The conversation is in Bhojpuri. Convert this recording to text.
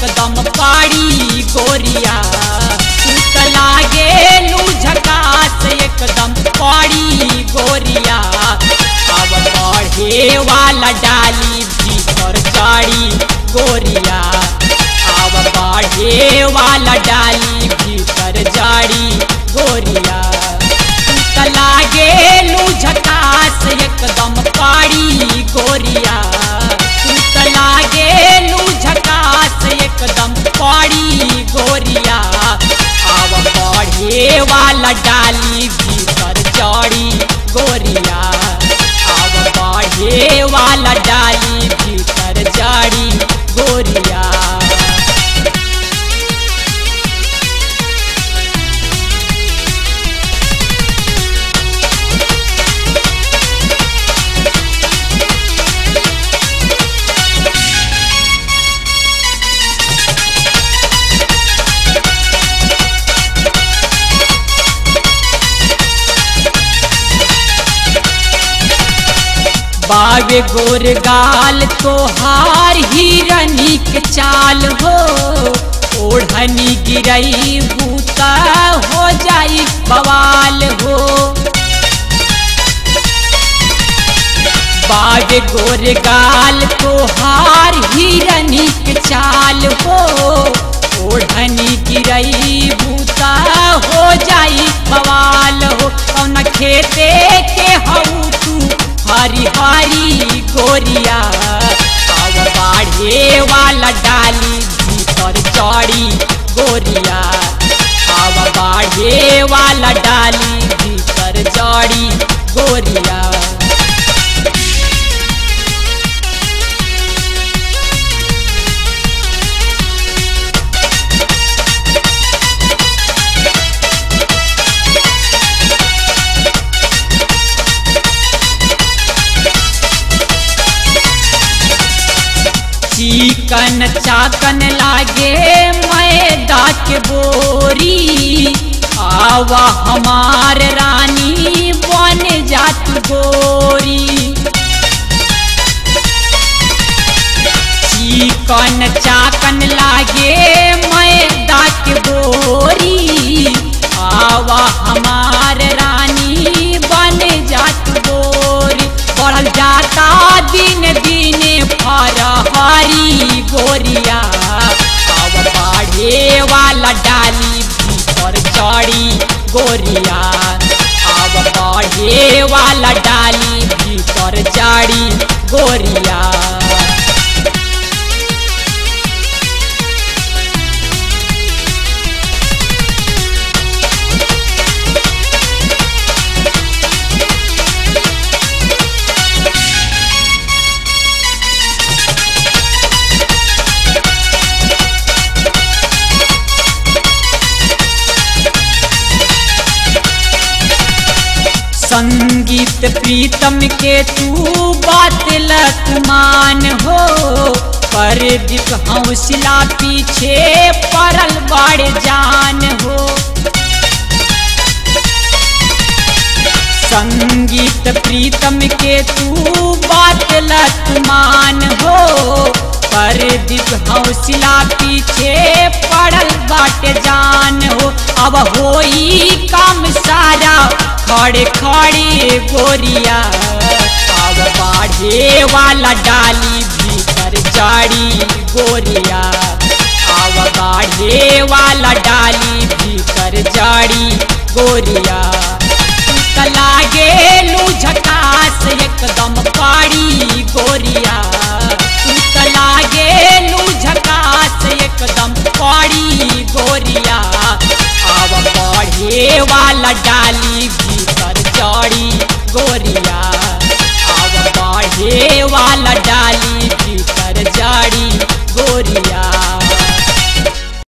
एकदम पाड़ी गोरिया तू त लागे लू झकास एकदम पाड़ी गोरिया अब बढ़े वाला डाली भीतर चढ़ी गोरिया अब बढ़े वाला डाली भीतर जाड़ी गोरिया तू त लागे लू झकास एकदम पाड़ी गोरिया तू त लागे लू झकास एकदम पाड़ी गोरिया अब बढ़े वाला डाली भीतर चढ़ी गोरिया अब बढ़े वाला डाली भीतर जाड़ी गोरिया बावे गोर गाल तोहार हिरनी के चाल हो ओढ़नी गिरई बूता हो जाई बवाल हो बावे गोर गाल तोहार हिरनी के चाल हो ओढ़नी गिरई बूता हो जाई बवाल हो कौन खेते के हऊ तू हरी हरी गोरिया अब बाढ़े वाला डाली भीतर चढ़ी गोरिया अब बाढ़े वाला डाली भीतर चढ़ी गोरिया चिकन चाकन लागे मैदा के बोरी आवा हमार रानी बन जात गोरी चिकन चाकन लागे मैदा के बोरी आवा हमार रानी बन जात गोरी बढ़ल जाता दिन दिन फरहरी गोरिया अब बाढ़े वाला डाली भीतर चढ़ी गोरिया अब बढ़े वाला डाली भीतर चढ़ी गोरिया संगीत प्रीतम के तू बात लतमान हो पर दिख हौसला पीछे पड़ल बड़ जान हो संगीत प्रीतम के तू बात लतमान हो पर दिख हौसला पीछे पड़ल बाट जान हो अब होई काम सारा खड़े खड़े गोरिया अब बाढ़े वाला डाली भीतर जाड़ी गोरिया अब बाढ़े वाला डाली भीतर जाड़ी गोरिया त लागे लू झकास एकदम पाड़ी गोरिया तू त लागे लू झकास एकदम पाड़ी गोरिया अब बढ़े वाला डा